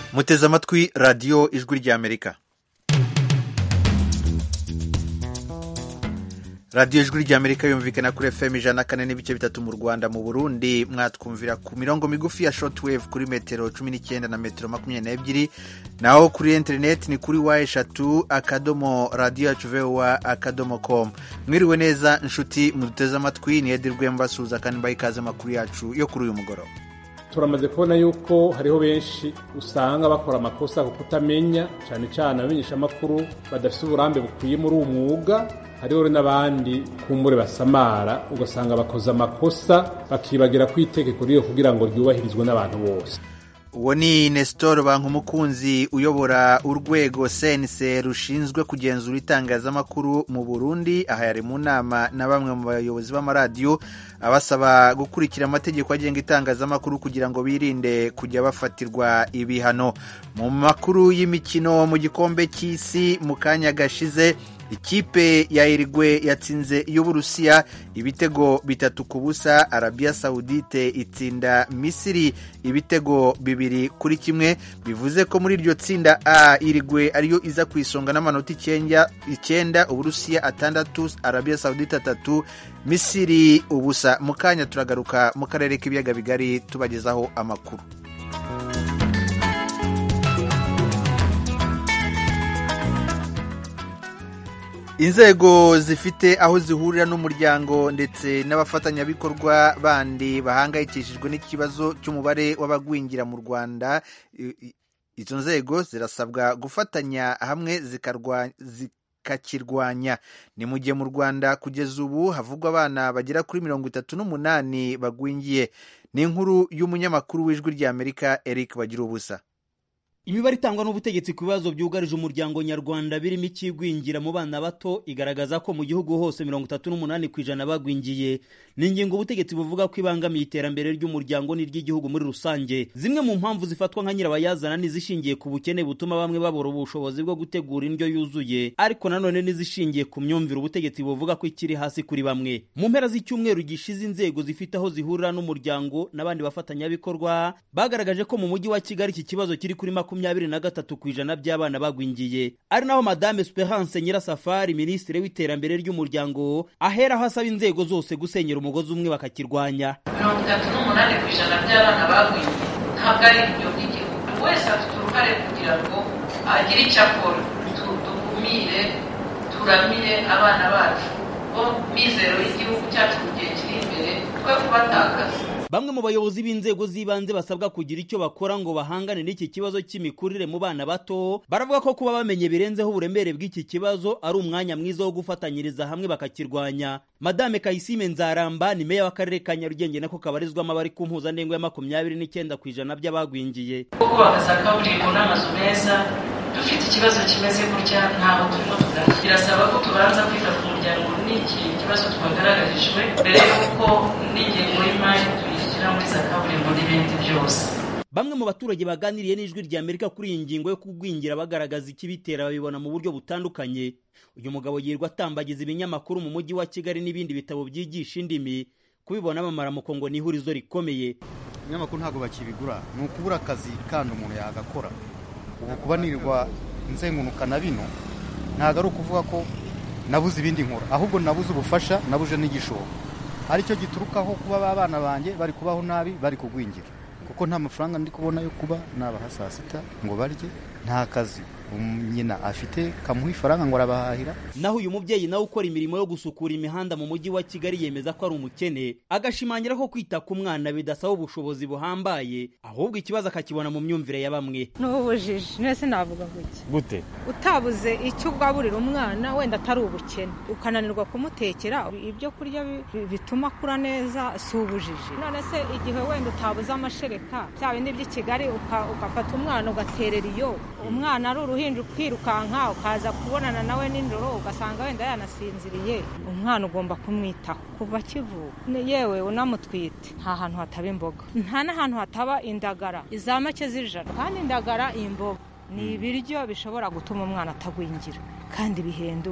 muteze amatwi radiyo ijwi ry'amerika radiyo ijwi ry'amerika yumvikana kuri fm ijana na kane n'ibice bitatu mu rwanda mu burundi mwatwumvira ku mirongo migufi ya shortwave kuri metero cumi n'icyenda na metero makumyabiri n'ebyiri naho kuri interineti ni kuri wa eshatu akadomo radiyo yacu vowa akadomo komu mwiriwe neza inshuti muduteze amatwi ni edi rwembasuza kandi mbaye ikaze amakuru yacu yo kuri uyu mugoroba turamaze kubona yuko hariho benshi usanga bakora amakosa ku kutamenya cyane cyane abamenyeshamakuru badafite uburambe bukwiye muri uwo mwuga hariho n'abandi kumbure basamara ugasanga bakoze amakosa bakibagira ku itegeko ryo kugira ngo ryubahirizwe n'abantu bose uwo ni nestor bankumukunzi uyobora urwego sense rushinzwe kugenzura itangazamakuru mu burundi aha yari mu nama na bamwe mu bayobozi b'amaradiyo abasaba gukurikira amategeko agenga itangazamakuru kugira ngo birinde kujya bafatirwa ibihano mu makuru y'imikino mu gikombe cy'isi mu kanya gashize ikipe ya irigwe yatsinze y'uburusiya ibitego bitatu ku busa arabiya sawudite itsinda misiri ibitego bibiri kuri kimwe bivuze ko muri iryo tsinda a irigwe ariyo iza ku isonga n'amanota icyenda uburusiya atandatu arabiya sawudite atatu misiri ubusa mu kanya turagaruka mu karere k'ibiyaga bigari tubagezaho amakuru inzego zifite aho zihurira n'umuryango ndetse n'abafatanyabikorwa bandi bahangayikishijwe n'ikibazo cy'umubare w'abagwingira mu rwanda izo nzego zirasabwa gufatanya hamwe zikakirwanya ni mu gihe mu rwanda kugeza ubu havugwa abana bagera kuri mirongo itatu n'umunani bagwingiye ni inkuru y'umunyamakuru w'ijwi ry'amerika eric bagira ubusa imibare itangwa n'ubutegetsi ku bibazo byugarije umuryango nyarwanda birimo ikigwingira mu bana bato igaragaza ko mu gihugu hose mirongo itatu n'umunani ku ijana bagwingiye ni ingingo ubutegetsi buvuga ko ibangamiye iterambere ry'umuryango n'iry'igihugu muri rusange zimwe mu mpamvu zifatwa nka nyirabayazana n'izishingiye ku bukene butuma bamwe babura ubushobozi bwo gutegura indyo yuzuye ariko nanone n'izishingiye ku myumvire ubutegetsi buvuga ko ikiri hasi kuri bamwe mu mpera z'icyumweru gishize inzego zifite aho zihurira n'umuryango n'abandi bafatanyabikorwa bagaragaje ko mu mujyi wa kigali iki kibazo kiri kuri makumyabiri na gatatu ku ijana by'abana bagwingiye ari naho madame Esperance Nyirasafari minisitiri w'iterambere ry'umuryango aheraho asaba inzego zose gusenyera umugozi umwe bakakirwanya mirongo itatu n'umunani ku ijana by'abana bagwingiye ntabwo ari ibyo by'igihugu buri wese afite uruhare kugira ngo agire icyo akora dukumire turamire abana bacu bo mizero y'igihugu cyacu mu gihe kiri imbere twe kubatakaza bamwe mu bayobozi b'inzego z'ibanze basabwa kugira icyo bakora ngo bahangane n'iki kibazo cy'imikurire mu bana bato baravuga ko kuba bamenye birenzeho uburemere bw'iki kibazo ari umwanya mwiza wo gufatanyiriza hamwe bakakirwanya madame kayisime nzaramba ni meya w'akarere ka nyarugenge nako kabarizwamo abari ku mpuzandengo ya makumyabiri n'icyenda ku ijana by'abagwingiye kubaka za kaburimbo n'amazu meza dufite ikibazo kimeze gutya ntaho turimo tugana birasaba ko tubanza kwita ku muryango n'iki kibazo twagaragarijwe mbere y'uko n'ingengo y'imari tuyishyira muri za kaburimbo n'ibindi byose bamwe mu baturage baganiriye n'ijwi rya amerika kuri iyi ngingo yo kugwingira bagaragaza ikibitera babibona mu buryo butandukanye uyu mugabo yirirwa atambagiza ibinyamakuru mu mujyi wa kigali n'ibindi bitabo byigisha indimi kubibona amamaramuko ngo ni ihurizo rikomeye ibinyamakuru ntabwo bakibigura ni ukubura akazi kandi umuntu yagakora ubu kuba nirirwa nzengunuka na bino ntabwo ari ukuvuga ko nabuze ibindi nkora ahubwo nabuze ubufasha nabuje n'igishoro aricyo giturukaho kuba abana banjye bari kubaho nabi bari kugwingira kuko nta mafaranga ndi kubona yo kuba nabaha saa sita ngo barye nta kazi nyina afite kamuha ifaranga ngo arabahahira naho uyu mubyeyi nawe ukora imirimo yo gusukura imihanda mu mujyi wa kigali yemeza ko ari umukene agashimangira ko kwita ku mwana bidasaba ubushobozi buhambaye ahubwo ikibazo akakibona mu myumvire ya bamwe ni ubujiji nese navuga gutya gute utabuze icyo ugaburira umwana wenda atari ubukene ukananirwa kumutekera ibyo kurya bituma akura neza si ubujiji none se igihe wenda utabuze amashereka bya bindi by'i kigali ugafata umwana ugaterera iyo umwana ari uruhinja ukirukanka ukaza kubonana nawe nijoro ugasanga wenda yanasinziriye umwana ugomba kumwitaho kuva akivuka yewe unamutwite nta hantu hataba imboga nta n'ahantu hataba indagara iza make z'ijana kandi indagara imboga ni ibiryo bishobora gutuma umwana atagwingira kandi bihendutse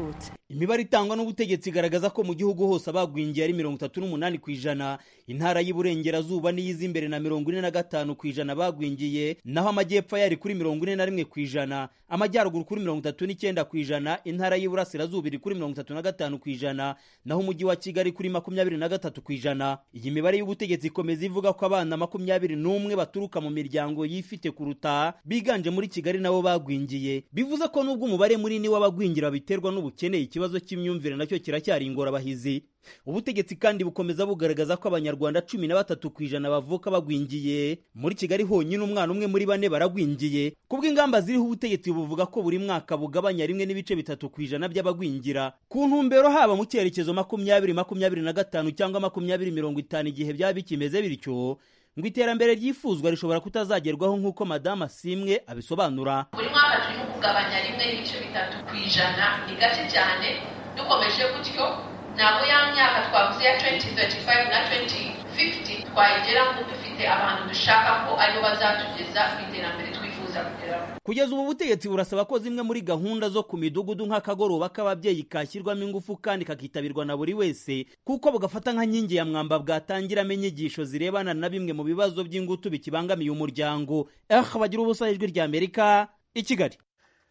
imibare itangwa n'ubutegetsi igaragaza ko mu gihugu hose abagwingiye ari mirongo itatu n'umunani ku ijana intara y'iburengerazuba niyiza imbere na mirongo ine na gatanu ku ijana bagwingiye naho amajyepfo yari kuri mirongo ine na rimwe ku ijana amajyaruguru kuri mirongo itatu n'icyenda ku ijana intara y'iburasirazuba iri kuri mirongo itatu na gatanu ku ijana naho umujyi wa kigali kuri makumyabiri na gatatu ku ijana iyi mibare y'ubutegetsi ikomeza ivuga ko abana makumyabiri n'umwe baturuka mu miryango yifite kuruta biganje muri kigali nabo bagwingiye bivuze ko nubwo umubare munini w'abagwingira biterwa n'ubukene ikibazo cy'imyumvire nacyo kiracyari ingorabahizi ubutegetsi kandi bukomeza bugaragaza ko abanyarwanda cumi na batatu ku ijana bavuka bagwingiye muri kigali honyine umwana umwe muri bane baragwingiye kubw'ingamba ziriho ubutegetsi buvuga ko buri mwaka bugabanya rimwe n'ibice bitatu ku ijana by'abagwingira ku ntumbero haba mu cyerekezo makumyabiri makumyabiri na gatanu cyangwa makumyabiri mirongo itanu igihe byaba bikimeze bityo ngo iterambere ryifuzwa rishobora kutazagerwaho nk'uko madamu asimwe abisobanura buri mwaka turimo kugabanya rimwe n'ibice bitatu ku ijana ni gake cyane dukomeje gutyo ntabwo ya myaka twavuze ya 2035 na 2050 twayigeramo dufite abantu dushaka ko aribo bazatugeza ku iterambere twifuza kugeraho kugeza ubu butegetsi burasaba ko zimwe muri gahunda zo ku midugudu nk'akagoroba k'ababyeyi kashyirwamo ingufu kandi kakitabirwa na buri wese kuko bugafata nka nkingi ya mwamba bwatangiramo inyigisho zirebana na bimwe mu bibazo by'ingutu bikibangamiye umuryango eh bagira ubusa ijwi rya amerika i kigali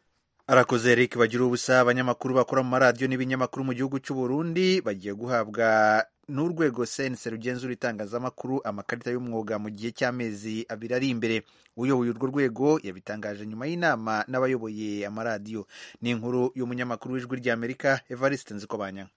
arakoze eric bagira ubusa abanyamakuru bakora mu maradiyo n'ibinyamakuru mu gihugu cy'u Burundi bagiye guhabwa n'urwego sense rugenzura itangazamakuru amakarita y'umwuga mu gihe cy'amezi abiri ari imbere uyoboye urwo rwego yabitangaje nyuma y'inama n'abayoboye amaradiyo ni inkuru y'umunyamakuru w'ijwi ry'amerika evariste nzikobanya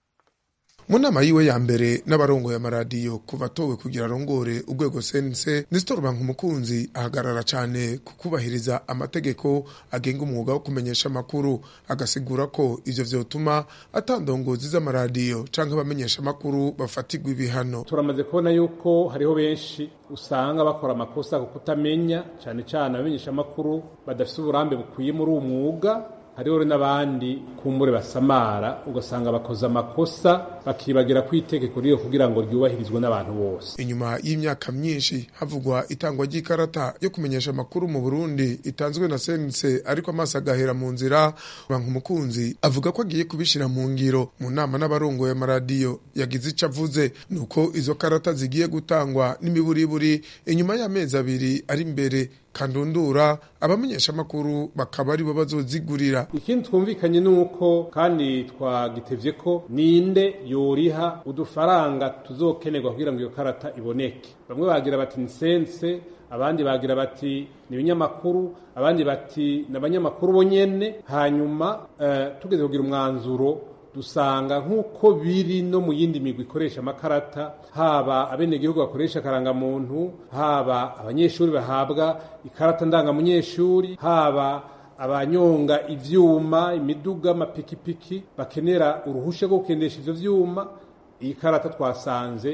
mu nama yiwe ya mbere n'abarongoye amaradiyo kuva atowe kugira arongore urwego sense nestor umukunzi ahagarara cyane ku kubahiriza amategeko agenga umwuga wo kumenyesha amakuru agasigura ko ivyo vyotuma atandongozi z'amaradiyo canke abamenyesha amakuru bafatirwa ibihano turamaze kubona yuko hariho benshi usanga bakora amakosa ku kutamenya cyane cyane abamenyesha amakuru badafite uburambe bukwiye muri uwo mwuga hariho n'abandi kumbure basamara ugasanga bakoze amakosa bakibagira ku itegeko ryo kugira ngo ryubahirizwe n'abantu bose inyuma y'imyaka myinshi havugwa itangwa ry'ikarata yo kumenyesha amakuru mu burundi itanzwe na sense ariko amaso agahera mu nzira umukunzi avuga ko agiye kubishyira mu ngiro mu nama n'abarongoye amaradiyo yagize icyo avuze ni uko izo karata zigiye gutangwa n'imiburiburi inyuma y'amezi abiri ari imbere kandundura abamenyesha amakuru bakaba aribo bazozigurira ikindi twumvikanye ni uko kandi twagitevye ko ninde yoriha udufaranga tuzokenerwa kugira ngo iyo karata iboneke bamwe bagira bati ni sense abandi bagira bati ni ibinyamakuru abandi bati ni abanyamakuru bonyene hanyuma uh, tugeze kugira umwanzuro dusanga nk'uko biri no mu yindi migwi ikoresha amakarata haba abenegihugu bakoresha akarangamuntu haba abanyeshuri bahabwa ikarata ndangamunyeshuri haba abanyonga ivyuma imiduga amapikipiki bakenera uruhusha rwo gukendesha ivyo vyuma iyi karata twasanze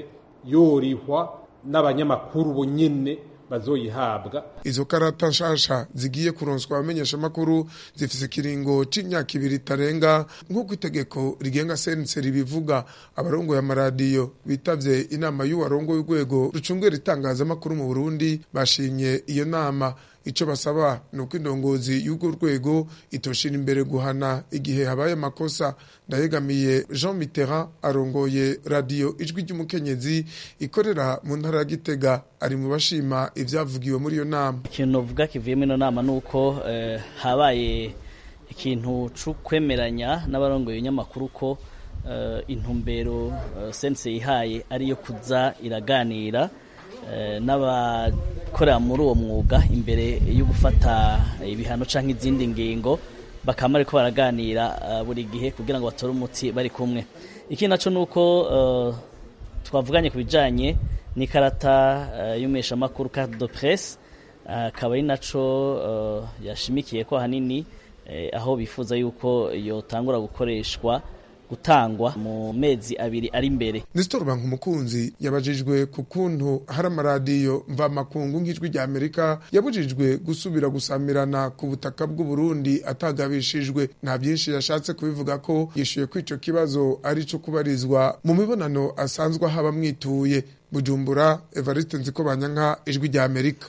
yorihwa n'abanyamakuru bonyene bazoyihabwa izo karata nshasha zigiye kuronswa abamenyesha amakuru zifise ikiringo c'imyaka ibiri itarenga nk'uko itegeko rigenga sense ribivuga abarongoye amaradiyo bitavye inama y'uwarongoye urwego rucungera itangazamakuru mu burundi bashimye iyo nama icyo basaba ni uko indongozi y'urwo rwego itoshira imbere guhana igihe habaye amakosa ndayegamiye jean mitterrand arongoye radiyo ijwi ry'umukenyezi ikorera mu ntara ya gitega ari mu bashima ibyavugiwe muri iyo nama ikintu novuga kivuyemo ino nama ni uko habaye ikintu cyo kwemeranya n'abarongoye ibinyamakuru ko intumbero sense yihaye ariyo kuza iraganira n'abakorera muri uwo mwuga imbere yo gufata ibihano cyangwa izindi ngingo bakaba ariko baraganira buri gihe kugira ngo batore umuti bari kumwe ikindi nacyo ni uko twavuganye ku bijyanye n'ikarata y'umeshamakuru carte de presse akaba ari nacyo yashimikiye ko ahanini aho bifuza yuko yotangura gukoreshwa gutangwa mu mezi abiri ari imbere Nestor Bankumukunzi yabajijwe ku kuntu hari amaradiyo mvamakungu nk'ijwi rya Amerika yabujijwe gusubira gusamirana ku butaka bw'u Burundi atagabishijwe nta byinshi yashatse kubivuga ko yishuye ko ico kibazo ari cyo kubarizwa mu mibonano asanzwe haba mwituye Bujumbura Evariste Nzikobanyanka ijwi rya Amerika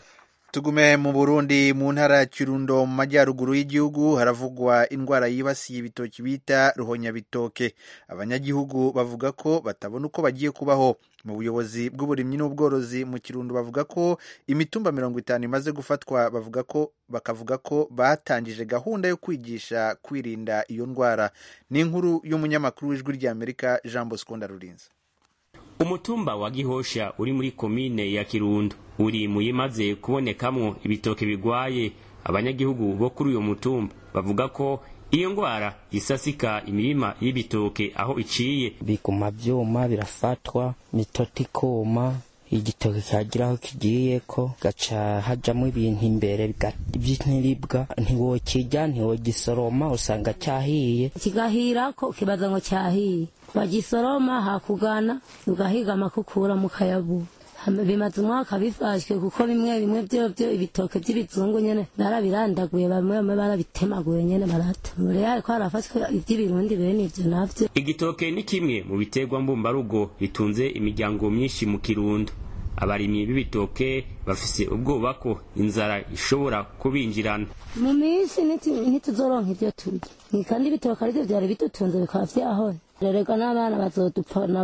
tugume mu burundi mu ntara ya kirundo mu majyaruguru y'igihugu haravugwa indwara yibasiye ibitoki bita ruhonyabitoke abanyagihugu bavuga ko batabona uko bagiye kubaho mu buyobozi bw'uburimyi n'ubworozi mu kirundo bavuga ko imitumba mirongo itanu imaze gufatwa bavuga ko bakavuga ko batangije gahunda yo kwigisha kwirinda iyo ndwara ni inkuru y'umunyamakuru w'ijwi ry'amerika jean bosco ndarurinze umutumba wa gihosha uri muri komine ya kirundo uri mu yimaze kubonekamwo ibitoke bigwaye abanyagihugu bo kuri uyo mutumba bavuga ko iyo ngwara isasika imirima y'ibitoke aho iciye biguma vyuma birafatwa mitoto ikuma igitoke kagira aho kigiye ko gaca hajamwo ibintu imbere vy'intiribwa ntiwokirya ntiwogisoroma usanga cyahiye kigahirako kibaza ngo cyahiye wagisoroma hakugana ugahiga amakukura mu kayabu bimaze umwaka bifashwe kuko bimwe bimwe byo byo ibitoke by'ibizungu nyene barabirandaguye bamwe bamwe barabitemaguye nyene barata rero ariko harafatwe iby'ibirundi bene ivyo navyo igitoke ni kimwe mu biterwa mbumbarugo bitunze imiryango myinshi mu kirundo abarimyi b'ibitoke bafise ubwoba ko inzara ishobora kubinjirana mu minsi ntituzoronka ivyo turya kandi ibitoke arivyo vyari bidutunze bikaba vyahora rerega n'abana bazodupfana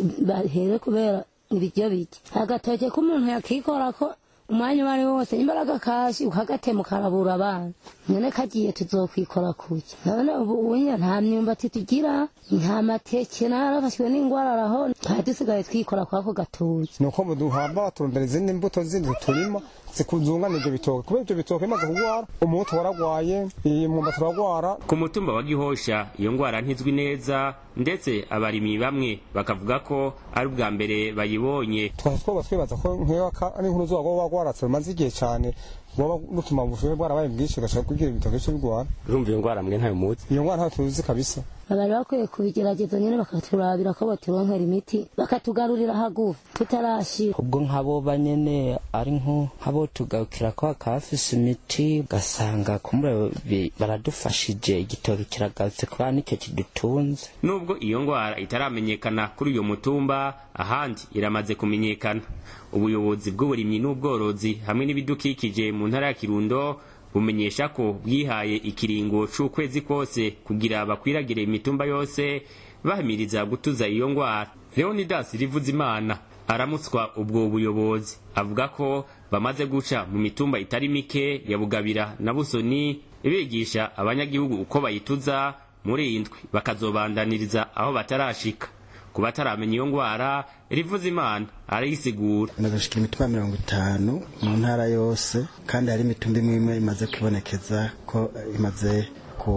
bahere kubera ibiryo bike agatoke k'umuntu yakikorako umwanya uwo ari wo wose imbaraga kashi ukagatema ukarabura abana none kagiye tuzokwikora kuki none ubu unya nta myumbati tugira nta mateke narafashwe n'ingwara araho twari dusigaye twikora kwako gatoki nuko muduhamba baturondera izindi mbuto zindi turima zikuzungana ivyo bitoke kubera ivyo bitoke bimaze kugwara umuhutu waragwaye imyumbati uragwara ku mutumba wa gihosha iyo ngwara ntizwi neza ndetse abarimyi bamwe bakavuga ko ari ubwa mbere bayibonye twari twoba twibaza ko nk'iyo ari inkuru zuba woba wagwaratse rumaze igihe cane woba rutuma ubushuhe bwarabaye bwinshi ugashaka kugira ibitoke cyo bigwara urumva iyo ngwara mwe ntayo muzi iyo ngwara ntayo tuzi kabisa bari bakwiye kubigerageza nyine bakaturabira ko baturonkera imiti bakatugarurira hagufi tutarashira ubwo nk'abo banyene ari nk'abo tugarukira ko hakafise imiti ugasanga kumure baradufashije igitoki kiragarutse kubera nicyo kidutunze nubwo iyo ngwara itaramenyekana kuri uyo mutumba ahandi iramaze kumenyekana ubuyobozi bw'uburimyi n'ubworozi hamwe n'ibidukikije mu ntara ya kirundo bumenyesha ko bwihaye ikiringo c'ukwezi kose kugira bakwiragire imitumba yose bahamiriza gutuza iyo ngwara leonidas rivuzimana aramutswa ubwo buyobozi avuga ko bamaze guca mu mitumba itari mike ya bugabira na busoni bigisha abanyagihugu uko bayituza muri iyi ndwi bakazobandaniriza aho batarashika ku bataramenya iyo ngwara rivuza imana arayisigura nagashika imitumba mirongo itanu mu ntara yose kandi hari imitumba imwe imwe imaze kwibonekeza ko imaze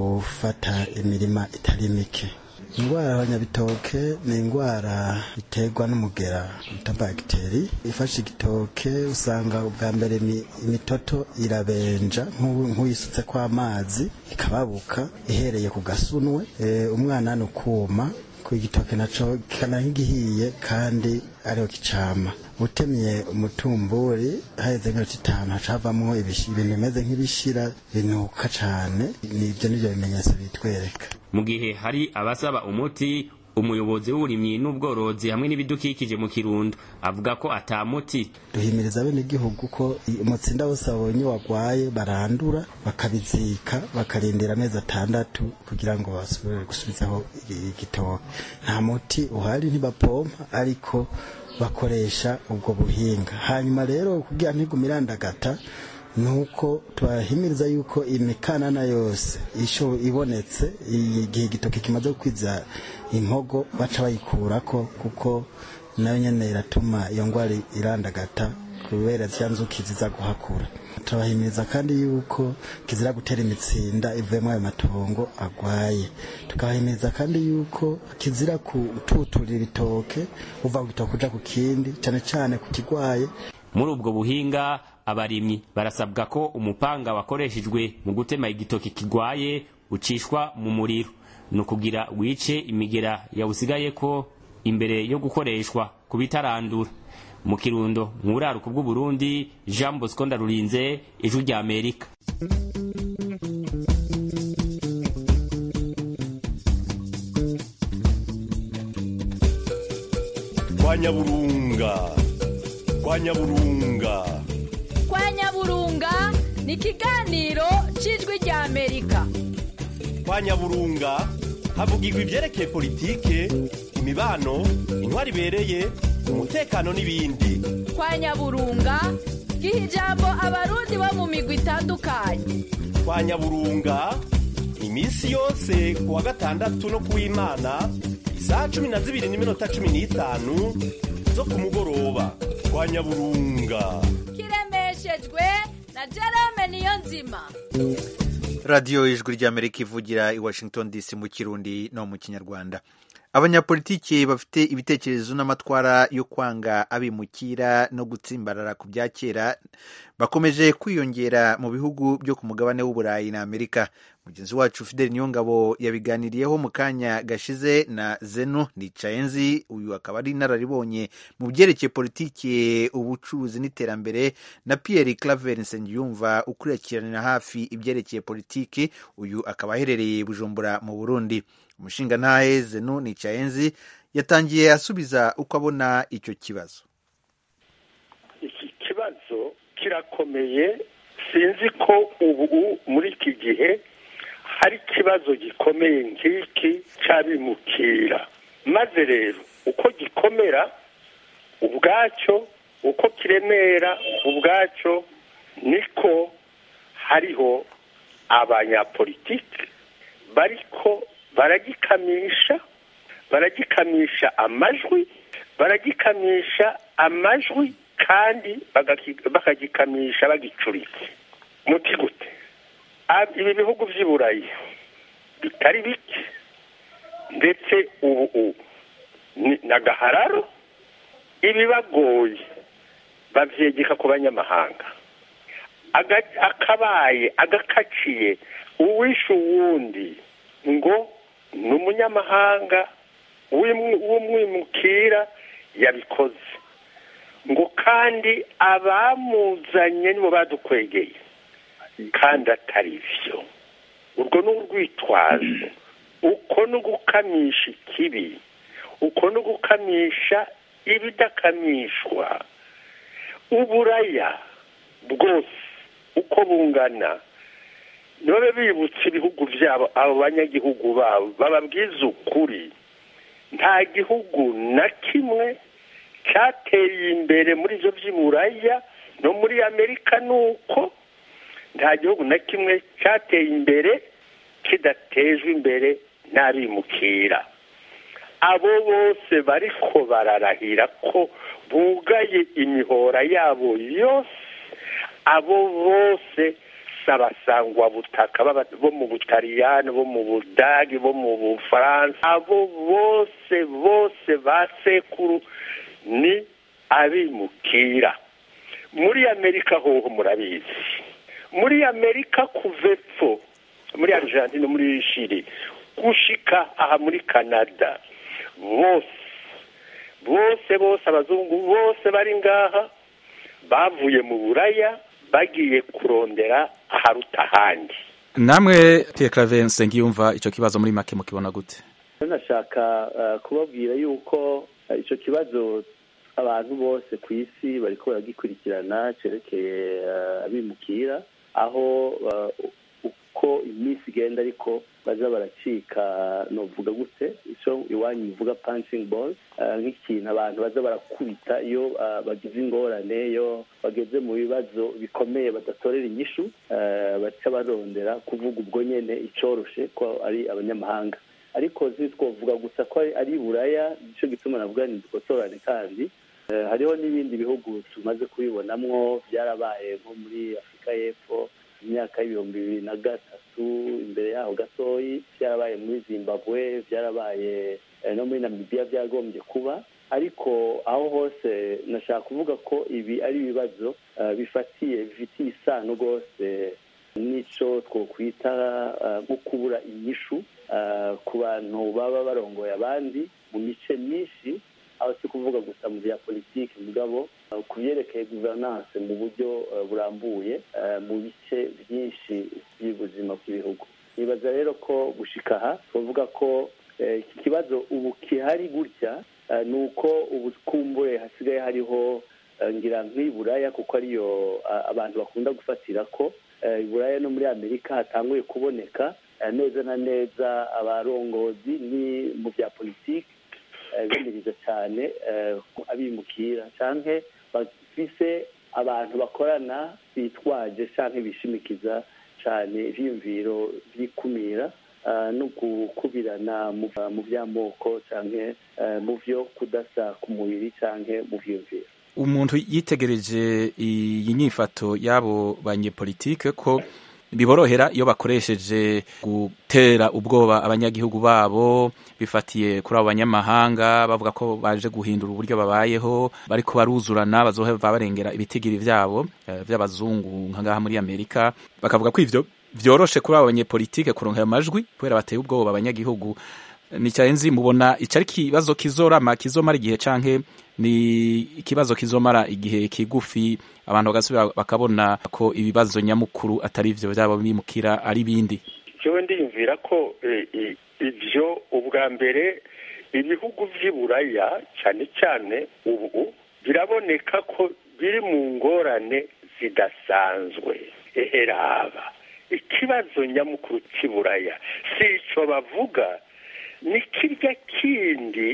gufata imirima itari mike indwara y'abanyabitoke ni indwara iterwa n'umugera bita bagiteri ifashe igitoke usanga ubwa mbere imitoto irabenja nk'uyisutse kw'amazi ikababuka ihereye ku gasunwe umwana ni ukuma ku igitoke naco kikana nk'igihiye kandi ariho kicama utemye umutumburi haheze nk'iminota itanu haca havamwo ibintu bimeze nk'ibishira binuka cane nivyo nivyo bimenyetso bitwereka mu gihe hari abasaba umuti umuyobozi w'uburimyi n'ubworozi hamwe n'ibidukikije mu kirundo avuga ko ata muti duhimiriza bene igihugu ko umutsinda wose babonye wagwaye barandura bakabizika bakarindira amezi atandatu kugira ngo basubire gusubizaho igitoke nta muti uhari ntibapompa ariko bakoresha ubwo buhinga hanyuma rero kugira ntigume irandagata nuko tubahimiriza yuko imikanana yose isho ibonetse igihe igitoki kimaze gukwiza impogo baca bayikurako kuko nayo nyene iratuma iyo ngwara irandagata kubera zya nzuki ziza guhakura turabahimiriza kandi yuko kizira gutera imitsinda ivuyemo ayo matongo agwaye tukabahimiriza kandi yuko kizira kututurira ibitoke uva ku gitoke uja ku kindi cane cane ku kigwaye muri ubwo buhinga abarimyi barasabwa ko umupanga wakoreshejwe mu gutema igitoki kigwaye ucishwa mu muriro ni ukugira wice imigera yawusigaye ko imbere yo gukoreshwa ku bitarandura mu kirundo mu buraruko bw'uburundi jean bosco ndarurinze ijwi rya amerika kwa nyaburunga kwa nyaburunga kwa nyaburunga ni ikiganiro cy'ijwi rya amerika kwa nyaburunga havugirwa ibyerekeye politike imibano intwari ibereye umutekano n'ibindi kwa nyaburunga giha ijambo abarundi bo mu migwi itandukanye kwa nyaburunga iminsi yose ku wa gatandatu no ku w'imana isaha cumi na zibiri n'iminota cumi n'itanu zo ku mugoroba kwa nyaburunga kiremeshejwe na jerome niyo nzima radiyo ijwi ry'amerika ivugira i washington dc mu kirundi no mu kinyarwanda abanyapolitiki bafite ibitekerezo n'amatwara yo kwanga abimukira no gutsimbarara ku bya kera bakomeje kwiyongera mu bihugu byo ku mugabane w'uburayi na amerika mugenzi wacu fideli niyongabo yabiganiriyeho mu kanya gashize na zenu nicayenzi uyu akaba ari inararibonye mu byerekeye politiki ubucuruzi n'iterambere na pierre claver nsengiyumva ukurikiranira hafi ibyerekeye politiki uyu akaba aherereye bujumbura mu burundi umushinga ntahe zenu nicayenzi yatangiye asubiza uko abona icyo kibazo iki kibazo kirakomeye sinzi ko ubu muri iki gihe hari ikibazo gikomeye nk'iki cy'abimukira maze rero uko gikomera ubwacyo uko kiremera ubwacyo niko hariho abanyapolitiki bariko baragikamisha baragikamisha amajwi baragikamisha amajwi kandi bakagikamisha bagicuritse muti gute ibi bihugu by'i burayi bitari bike ndetse ubu ni agahararo ibibagoye babyegeka ku banyamahanga akabaye agakaciye uwishe uwundi ngo ni umunyamahanga w'umwimukira yabikoze ngo kandi abamuzanye nibo badukwegeye kandi atari byo urwo ni urwitwazo uko ni ugukamisha ikibi uko ni ugukamisha ibidakamishwa uburaya bwose uko bungana nibabe bibutse ibihugu byabo abo banyagihugu babo bababwiza ukuri nta gihugu na kimwe cyateye imbere muri ibyo by'iburaya no muri amerika ni uko nta gihugu na kimwe cyateye imbere kidatejwe imbere n'abimukira abo bose bariko bararahira ko bugaye imihora yabo yose abo bose sabasangwa butaka bo mu butaliyani bo mu budagi bo mu bufaransa abo bose bose ba sekuru ni abimukira muri amerika hoho murabizi muri amerika kuva epfo muri argentine muri shiri gushika aha muri canada bose bose bose abazungu bose bari ngaha bavuye mu buraya bagiye kurondera aharuta ahandi namwe Pierre Claver Nsengiyumva icyo kibazo muri make mukibona gute nashaka kubabwira yuko icyo kibazo abantu bose ku isi bariko baragikurikirana cerekeye abimukira aho uko iminsi igenda ariko baza baracika novuga gute icyo iwanyu bivuga punching balls nk'ikintu abantu baza barakubita iyo bagize ingorane iyo bageze mu bibazo bikomeye badatorera inyishu baca barondera kuvuga ubwo nyine icyoroshe ko ari abanyamahanga ariko twavuga gusa ko ari buraya nicyo gituma navuga ni dukosorane kandi hariho n'ibindi bihugu tumaze kubibonamwo byarabaye nko muri afurika y'epfo imyaka y'ibihumbi bibiri na gatatu imbere yaho gatoyi byarabaye muri zimbabwe byarabaye no muri namibiya byagombye kuba ariko aho hose nashaka kuvuga ko ibi ari ibibazo bifatiye bifitiye isano rwose n'icyo twakwita nko kubura inyishu ku bantu baba barongoye abandi mu mice myinshi aho si kuvuga gusa mu bya politiki mugabo ku byerekeye guverinance mu buryo burambuye mu bice byinshi by'ubuzima bw'ibihugu nibaza rero ko gushika aha twavuga ko iki kibazo ubu kihari gutya ni uko ubu kumbure hasigaye hariho ngira nk'iburaya kuko ariyo abantu bakunda gufatira ko iburaya no muri amerika hatanguye kuboneka neza na neza abarongozi ni mu bya politiki bimirije cyane abimukira cyangwa bafise abantu bakorana bitwaje cyangwa bishimikiza cyane ibyiyumviro by'ikumira no gukubirana mu by'amoko cyangwa mu byo kudasa ku mubiri cyangwa mu byiyumviro umuntu yitegereje iyi nyifato y'abo banyepolitike ko biborohera iyo bakoresheje gutera ubwoba abanyagihugu babo bifatiye kuri abo banyamahanga bavuga ko baje guhindura uburyo babayeho bariko baruzurana bazohava barengera ibitigiri vyabo vy'abazungu nkangaha muri amerika bakavuga ko ivyo vyoroshe kuri abo banyepolitike kuronka ayo majwi kubera bateye ubwoba abanyagihugu nicyarenzi mubona ico ari ikibazo kizorama kizomara igihe canke ni ikibazo kizomara igihe kigufi abantu bagasubira bakabona ko ibibazo nyamukuru atari ivyo vyaba bimukira ari bindi jewe ndiyumvira ko ivyo ubwa mbere ibihugu vy'iburaya cyane cyane ubu biraboneka ko biri mu ngorane zidasanzwe eheraba ikibazo nyamukuru cy'iburaya si ico bavuga ni kirya kindi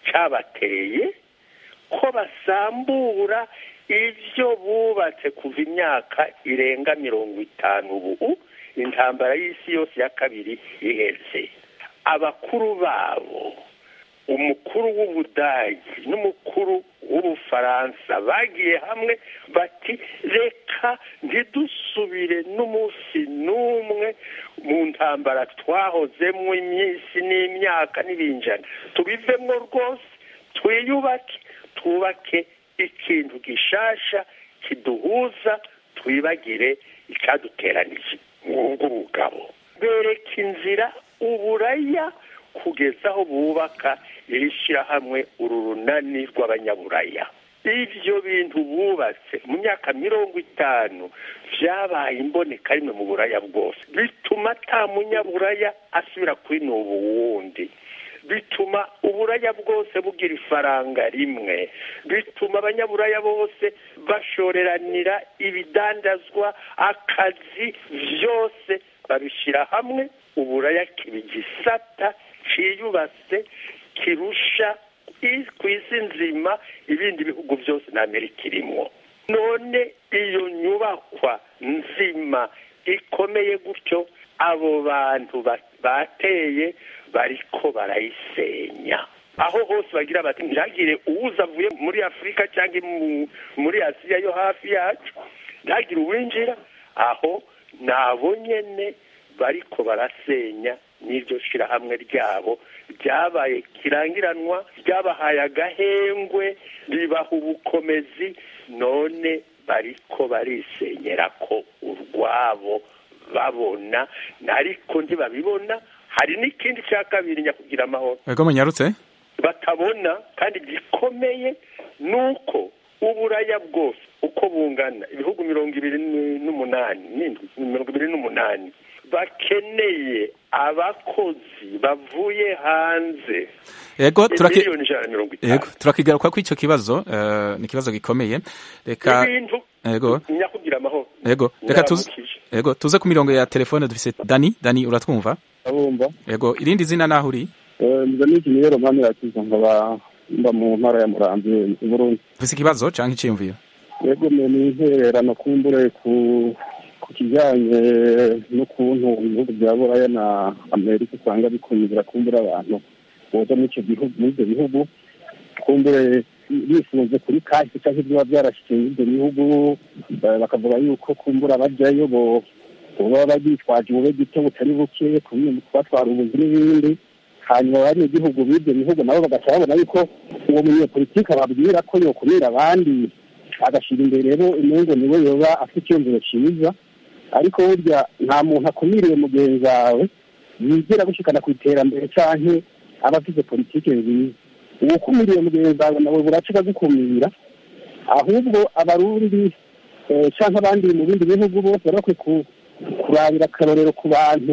cyabateye ko basambura ibyo bubatse kuva imyaka irenga mirongo itanu ubu intambara y'isi yose ya kabiri iheze abakuru babo umukuru w'ubudagi n'umukuru w'ubufaransa bagiye hamwe bati reka ntidusubire n'umunsi n'umwe mu ntambara twahozemo iminsi n'imyaka n'ibinjana tubivemo rwose twiyubake twubake ikintu gishasha kiduhuza twibagire icyaduteranije nk'ubwo bugabo bereka inzira uburaya kugeza aho bubaka iri shyirahamwe uru runani rw'abanyaburaya ibyo bintu bubatse mu myaka mirongo itanu byabaye imboneka rimwe mu buraya bwose bituma ata munyaburaya asubira kwinuba uwundi bituma uburaya bwose bugira ifaranga rimwe bituma abanyaburaya bose bashoreranira ibidandazwa akazi byose babishyira hamwe uburaya kiba igisata cyiyubatse kirusha ku isi nzima ibindi bihugu byose na amerika irimo none iyo nyubakwa nzima ikomeye gutyo abo bantu bateye bariko barayisenya aho hose bagira bati ntihagire uwuza avuye muri afurika cyangwa muri asiya yo hafi yacu ntihagire uwinjira aho nabo nyene bariko barasenya n'iryo shirahamwe ryabo ryabaye kirangiranwa ryabahaye agahengwe ribaha ubukomezi none bariko barisenyera ko urwabo babona ariko ntibabibona hari n'ikindi cya kabiri nyakugira amahoro ego munyarutse batabona kandi gikomeye ni uko uburaya bwose uko bungana ibihugu mirongo ibiri n'umunani n'indwi mirongo ibiri n'umunani bakeneye abakozi bavuye hanze ego turaki miliyoni ijana na mirongo itanu ego turakigaruka ko icyo kibazo uh, ni ikibazo gikomeye reka ibintu ego nyakugira amahoro ego reka tuze ego tuze ku mirongo ya telefone dufise dani dani uratwumva abumva ego irindi zina naho uri nza n'iki rero mpamira yakiza nkaba mba mu ntara ya murambi i burundi ufise ikibazo canke iciyumviro yego ni intererano kumbure ku ku kijyanye n'ukuntu ibihugu bya buraya na amerika usanga bikumira kumbura abantu boza muri icyo gihugu muri ibyo bihugu kumbure bifunze kuri kahise cyangwa ibiba byarashyize muri ibyo bihugu bakavuga yuko kumbura bajyayo bo baba bitwaje ubube gito butari buke kubatwara ubuzi n'ibindi hanyuma bari igihugu b'ibyo bihugu nabo bagaca babona yuko uwo munyepolitiki ababwira ko yokumira abandi agashyira imbere rero imungu niwe yoba afite icyumviro cyiza ariko burya nta muntu akumiriye mugenzi wawe yigera gushikana ku iterambere cyangwa aba afite politiki nziza uwo ukumiriye mugenzi wawe nawe buraca akagukumira ahubwo abarundi cyangwa abandi mu bindi bihugu bose baba bakwiye kurabira akarorero ku bantu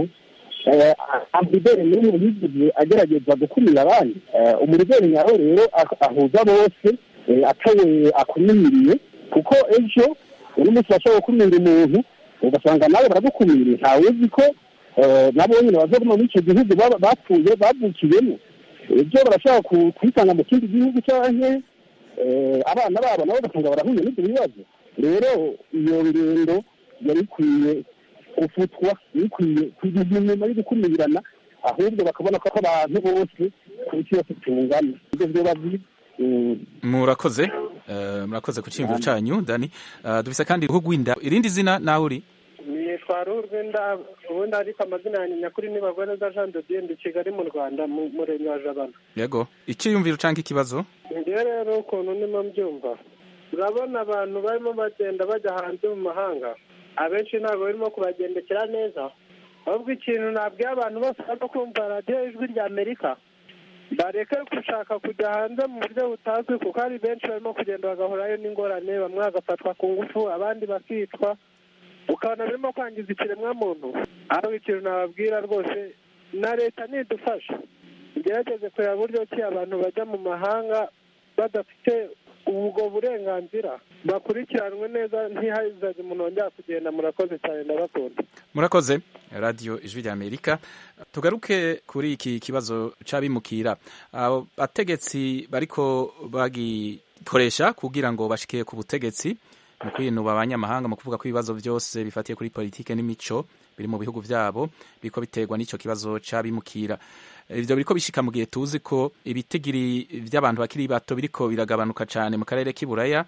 amuderi n'umwe yigize agerageza gukumira abandi umurigeri nyawe rero ahuza bose eh, atawe akumiriye kuko ejo uno munsi bashobora gukumira umuntu ugasanga nawe baragukumiriye ntawe uzi ko eh, nabo nyine bazoguma muri icyo gihugu baba- bapfuye bavukiyemo ejo barashobora ku- kwisanga mu kindi gihugu canke eh, abana babo nabo ugasanga barahuye n'ibyo bibazo rero iyo ngendo yari ikwiye gufutwa yari ikwiye kugira inyuma yo gukumirana ahubwo bakabona ko abantu bose ku isi yose tungana ibyo vyoba byiza Mm. murakoze eh, murakoze ku cyiyumviro cyanyu dani Eh, dufise kandi uruhu rw'inda irindi zina nawe uri nitwa ruhu rw'inda ubundi ariko amazina yanjye nyakuri ni bagwaneza jean de dieu ndi kigali mu rwanda mu murenge wa jabana yego icyiyumviro cyangwa ikibazo ngewe rero ukuntu ndimo mbyumva urabona abantu barimo bagenda bajya hanze mu mahanga abenshi ntabwo barimo kubagendekera neza ahubwo ikintu nabwiye abantu bose barimo kumva radiyo ijwi rya amerika bareke gushaka kujya hanze mu buryo butazwi kuko hari benshi barimo kugenda bagahurayo n'ingorane bamwe bagafatwa ku ngufu abandi bakicwa ukabona birimo kwangiza ikiremwamuntu ahubwo ikintu nababwira rwose na leta nidufasha igerageze kureba buryo ki abantu bajya mu mahanga badafite ubwo burenganzira bakurikiranwe neza ntihazajye umuntu wongera kugenda murakoze cyane ndabakunda murakoze radiyo ijwi rya amerika tugaruke kuri iki kibazo c'abimukira abo bategetsi bariko bagikoresha kugira ngo bashike ku butegetsi mu kwinuba abanyamahanga mu kuvuga ko ibibazo byose bifatiye kuri politike n'imico biri mu bihugu byabo biriko biterwa n'ico kibazo c'abimukira ivyo biriko bishika mu gihe tuzi ko ibitigiri vy'abantu bakiri bato biriko biragabanuka cane mu karere k'iburaya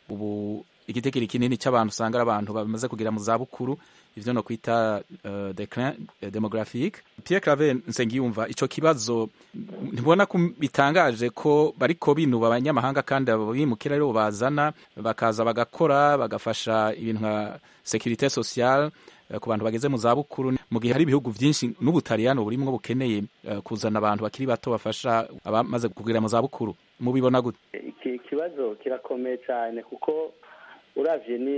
ubu igitigiri kinini cy'abantu usanga ari abantu bamaze kugera mu zabukuru ivyo no kwita uh, declin eh, demographique Pierre Claver Nsengiyumva ico kibazo ntibona ko bitangaje ko bariko binuba abanyamahanga kandi abo bimukira rero bazana bakaza bagakora bagafasha ibintu nka sécurité sociale eh, ku bantu bageze mu zabukuru mu gihe hari ibihugu byinshi n'ubutaliyano burimwo bukeneye eh, kuzana abantu bakiri bato bafasha abamaze kugera mu zabukuru mubibona gute iki kibazo kirakomeye cyane kuko uravye ni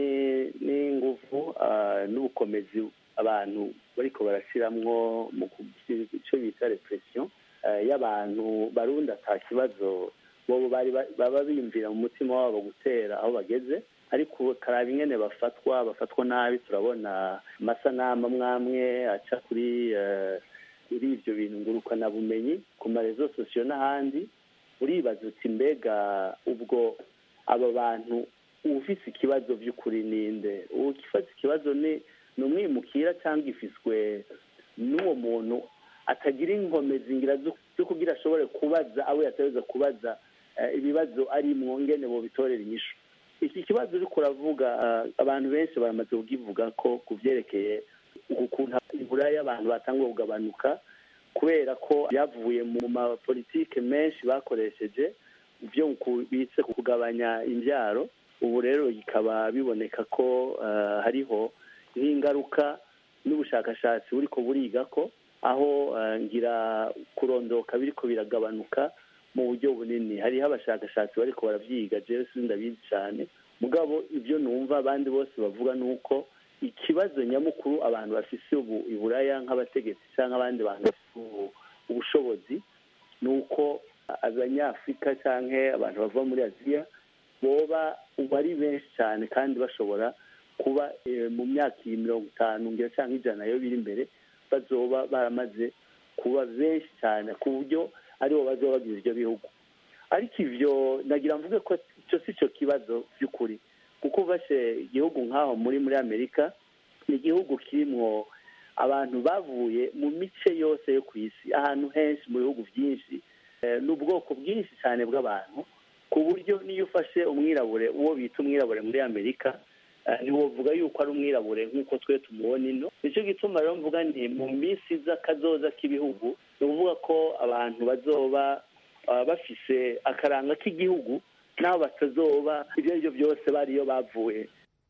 n'inguvu ah, n'ubukomezi abantu bariko barashiramwo mu kugira ico bita repression ah, y'abantu barundi ata kibazo bobo bari ba- baba biyumvira mu mutima wabo gutera aho bageze ariko karaba ingene bafatwa bafatwa nabi turabona amasanamu amwamwe aca kuri eh, kuri ivyo bintu ngurukanabumenyi ku marezo sosiyo n'ahandi uribaza uti mbega ubwo aba bantu ufise ikibazo by'ukuri ninde ufise ikibazo ni ni umwimukira cyangwa ifiswe n'uwo muntu atagira inkomezi ngira zo zo kugira ashobore kubaza abo yategereza kubaza eh, ibibazo arimwo ngene bobitorera inyishu iki kibazo uriko uravuga eh, abantu benshi baramaze kukivuga ko ku vyerekeye ukuntu iburaya abantu batanguye kugabanuka kubera ko byavuye mu mapolitike menshi bakoresheje byo ku- bitse ku kugabanya imbyaro ubu rero bikaba biboneka ko eh, hariho nk'ingaruka n'ubushakashatsi buriko buriga ko aho eh, ngira kurondoka biriko biragabanuka mu buryo bunini hariho abashakashatsi bariko baravyiga jewe sindabizi cane mugabo ibyo numva abandi bose bavuga ni uko ikibazo nyamukuru abantu bafise ubu iburaya nk'abategetsi cyangwa abandi bantu bafise ubu- ubushobozi ni uko abanyafurika cyangwa abantu bava muri aziya boba ubu ari benshi cyane kandi bashobora kuba eh, mu myaka iyi mirongo itanu ngira cyangwa ijana yo biri imbere bazoba baramaze kuba benshi cyane ku buryo aribo bazoba bagize ibyo bihugu ariko ivyo nagira mvuge ko icyo si cyo kibazo by'ukuri kuko ufashe igihugu nk'aho muri muri amerika ni igihugu kirimwo abantu bavuye mu mice yose yo ku isi ahantu henshi mu bihugu byinshi eh, n'ubwoko bwinshi cyane bw'abantu ku buryo niyo ufashe umwirabure uwo bita umwirabure muri amerika eh, ntiwovuga yuko ari umwirabure nk'uko twe tumubona ino nicyo gituma rero mvuga nti mu minsi iza kazoza k'ibihugu ni ukuvuga ko abantu bazoba ah, bafise akaranga k'igihugu n'abo batazoba ibyo ari byo byose bariyo bavuye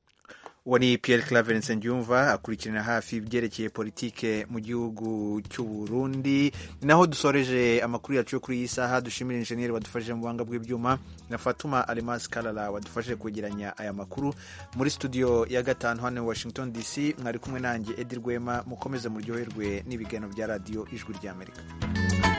uwo ni Pierre Claver Nsengiyumva akurikirana hafi ibyerekeye politike mu gihugu cy'u Burundi ni naho dusoreje amakuru yacu yo kuri iyi saha dushimira injeniyeri wadufashije mu buhanga bw'ibyuma na Fatuma Alimas Kalala wadufashije kwegeranya aya makuru muri studio ya gatanu hano i Washington DC mwari kumwe nanjye Edi Rwema mukomeze muryoherwe n'ibiganiro bya radiyo ijwi ry'Amerika